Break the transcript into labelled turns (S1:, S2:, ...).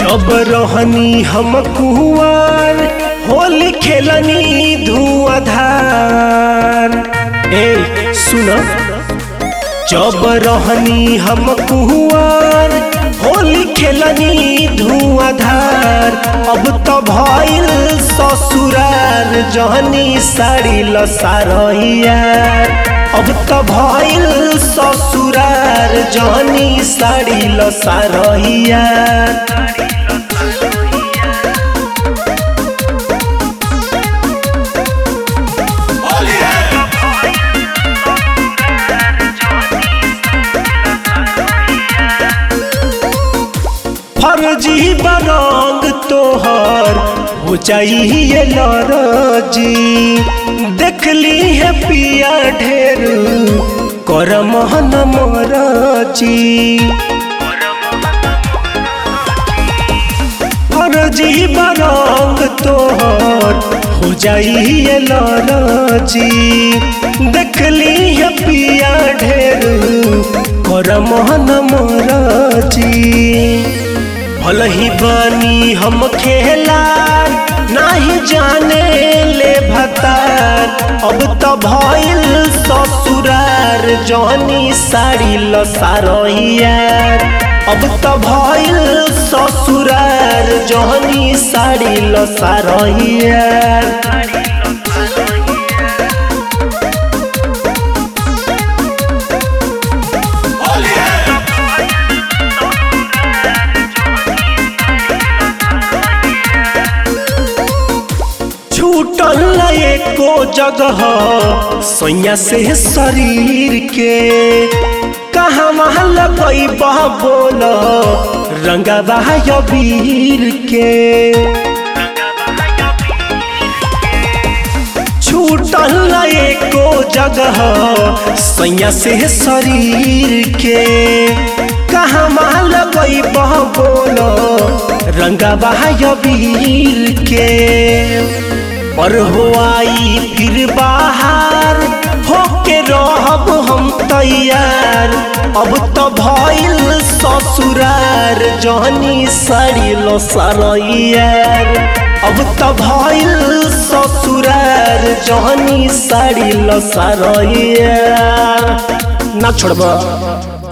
S1: जब रहनी हम कुआर होली खेलनी धुआधार ए सुन जब रहनी हम कुआर होली खेलनी धुआधार अब तो भइल ससुरार जहनी साड़ी लसारैयार अब तो भइल ससुरार जहनी साड़ी लसारैयार फर्जी बरंग तोहर हो जाइए लरजी देखली है पिया ढेर कर मोहन मरजी फर्जी बरंग तोहर हो जाइए लरजी देखली है पिया ढेर कर मोहन मरजी भल ही बनी हम खेलार नाही जाने ले भतार अब तो भइल ससुरार जनी साड़ी लसारैयार अब तो भइल ससुरार जनी साड़ी लसारैयार छूटल एको जगह सैया से शरीर के कहाँ वहाँ लगई बह बोल रंगवा वीर के छूटल एको जगह सैया से शरीर के कहाँ वहाँ लगई बह बोल रंगवा वीर के पर हो आई फिर बाहर होके रहब हम तैयार अब तो भइल ससुरार जहनी साड़ी लो सरैयार अब तो भइल ससुरार जहनी साड़ी लो सरैयार ना छोड़ब